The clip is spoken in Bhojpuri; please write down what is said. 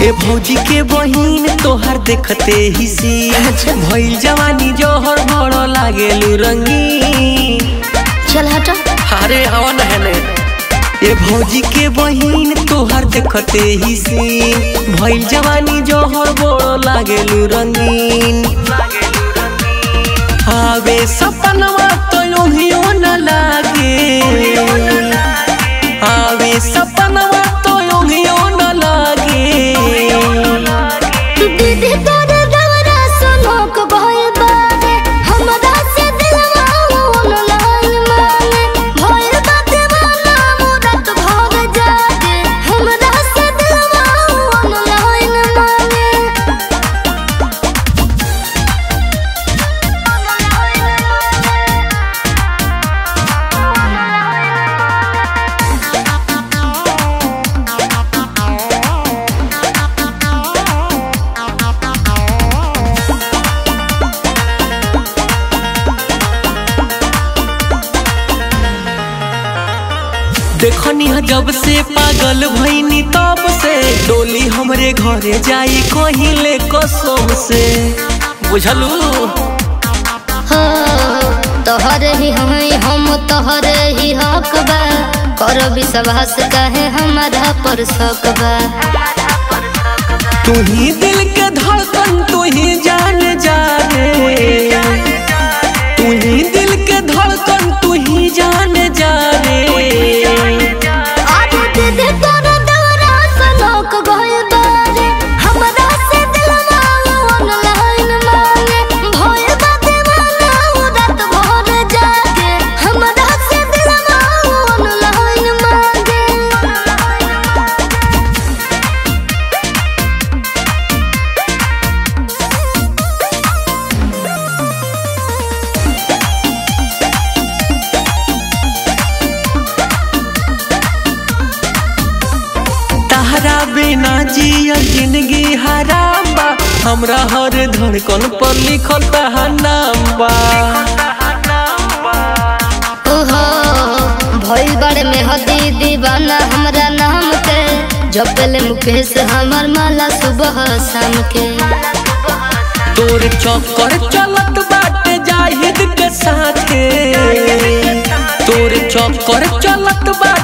ए भौजी के बहिन तोहार देखते ही सी भइल जवानी जोहर बड़ो लागेलू रंगीन चल हट अरे हवा नहने ए भौजी के बहिन तोहार देखते ही सी भइल जवानी जोहर बड़ो लागेलू रंगीन आवे सपनवा तो योहियो न लागे आवे सपनवा तो योहियो न लागे दीदी तोर दवरा सुनोक भइल बारे हमरा से दिलवा ऑनलाइन माने भइल बा दीवाना मुरत भर जागे हमरा से दिलवा ऑनलाइन माने देखनी ह जब से पागल भईनी तब से डोली हमरे घरे जाई कहिले कसम से बुझलू हो तोहरे ही हई हम तोहरे ही हक बा कर विश्वास कहे हमारा पर शक बा तू ही दिल के धड़कन तू ही जान जा रे तू ही दिल के धड़कन तू ही जान जा रे आज दीदी तोरा दौरा सनोक गइल बारे हमरा से दिलवा ऑनलाइन मांगे भइल बा दीवाना रात भर जागे हमरा से दिलवा ऑनलाइन मांगे तहरा बिना जिया जिंदगी हराम बा हमरा हर धड़कन पर लिखल तहार नाम बा ओहो भइल बड़े में हदी दीवाना हमरा नाम के जपले मुकेश हमर माला सुबह शाम के तोर चक्कर चलत बाटे जाहिद के साथे तोर चक्कर चलत बा